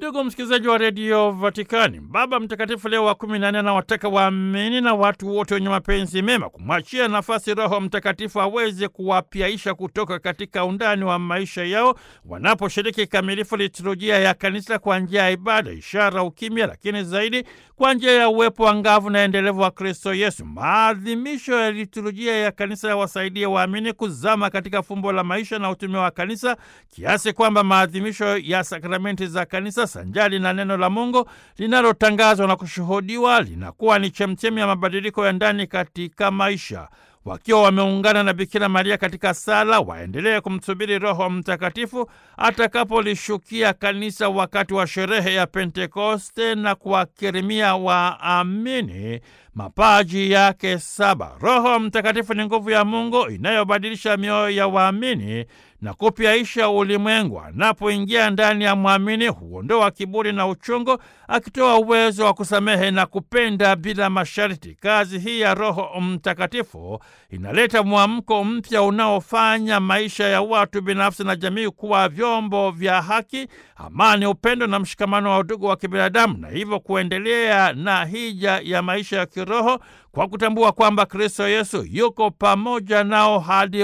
Ndugu msikilizaji wa redio Vatikani, Baba Mtakatifu Leo wa kumi na nne anawataka waamini na watu wote wenye mapenzi mema kumwachia nafasi Roho Mtakatifu aweze kuwapyaisha kutoka katika undani wa maisha yao wanaposhiriki kikamilifu liturujia ya kanisa kwa njia ya ibada, ishara, ukimya, lakini zaidi kwa njia ya uwepo angavu na endelevu wa Kristo Yesu. Maadhimisho ya liturujia ya kanisa yawasaidie waamini kuzama katika fumbo la maisha na utume wa kanisa kiasi kwamba maadhimisho ya sakramenti za kanisa sanjali na neno la Mungu linalotangazwa na kushuhudiwa linakuwa ni chemchemi ya mabadiliko ya ndani katika maisha. Wakiwa wameungana na Bikira Maria katika sala, waendelee kumsubiri Roho Mtakatifu atakapolishukia kanisa wakati wa sherehe ya Pentekoste na kuwakirimia waamini mapaji yake saba. Roho Mtakatifu ni nguvu ya Mungu inayobadilisha mioyo ya waamini na kupyaisha ulimwengu. Anapoingia ndani ya mwamini huondoa kiburi na uchungu, akitoa uwezo wa kusamehe na kupenda bila masharti. Kazi hii ya Roho Mtakatifu inaleta mwamko mpya unaofanya maisha ya watu binafsi na jamii kuwa vyombo vya haki, amani, upendo na mshikamano wa udugu wa kibinadamu, na hivyo kuendelea na hija ya maisha ya kiroho kwa kutambua kwamba Kristo Yesu yuko pamoja nao hadi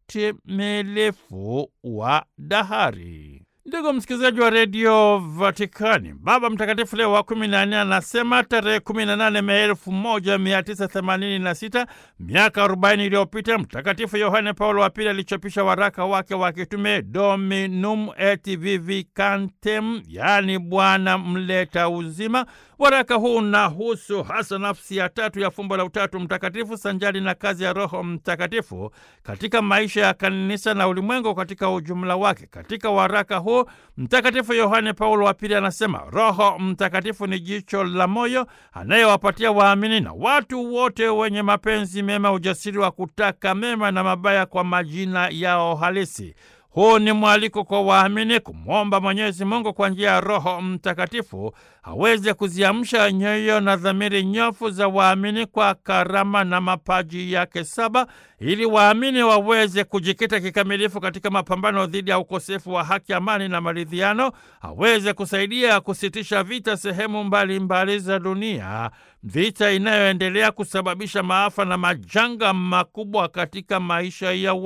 utimilifu wa dahari. Ndugu msikilizaji wa redio Vatikani, Baba Mtakatifu Leo wa kumi na nne anasema tarehe kumi na nane Mei elfu moja mia tisa themanini na sita miaka arobaini iliyopita Mtakatifu Yohane Paulo wa Pili alichapisha waraka wake wa kitume Dominum et Vivificantem, yaani Bwana mleta uzima. Waraka huu unahusu hasa nafsi ya tatu ya fumbo la Utatu Mtakatifu sanjali na kazi ya Roho Mtakatifu katika maisha ya kanisa na ulimwengu katika ujumla wake. Katika waraka huu Mtakatifu Yohane Paulo wa Pili anasema Roho Mtakatifu ni jicho la moyo anayewapatia waamini na watu wote wenye mapenzi mema ujasiri wa kutaka mema na mabaya kwa majina yao halisi. Huu ni mwaliko kwa waamini kumwomba Mwenyezi Mungu kwa njia ya Roho Mtakatifu aweze kuziamsha nyoyo na dhamiri nyofu za waamini kwa karama na mapaji yake saba, ili waamini waweze kujikita kikamilifu katika mapambano dhidi ya ukosefu wa haki, amani na maridhiano, aweze kusaidia kusitisha vita sehemu mbalimbali mbali za dunia, vita inayoendelea kusababisha maafa na majanga makubwa katika maisha ya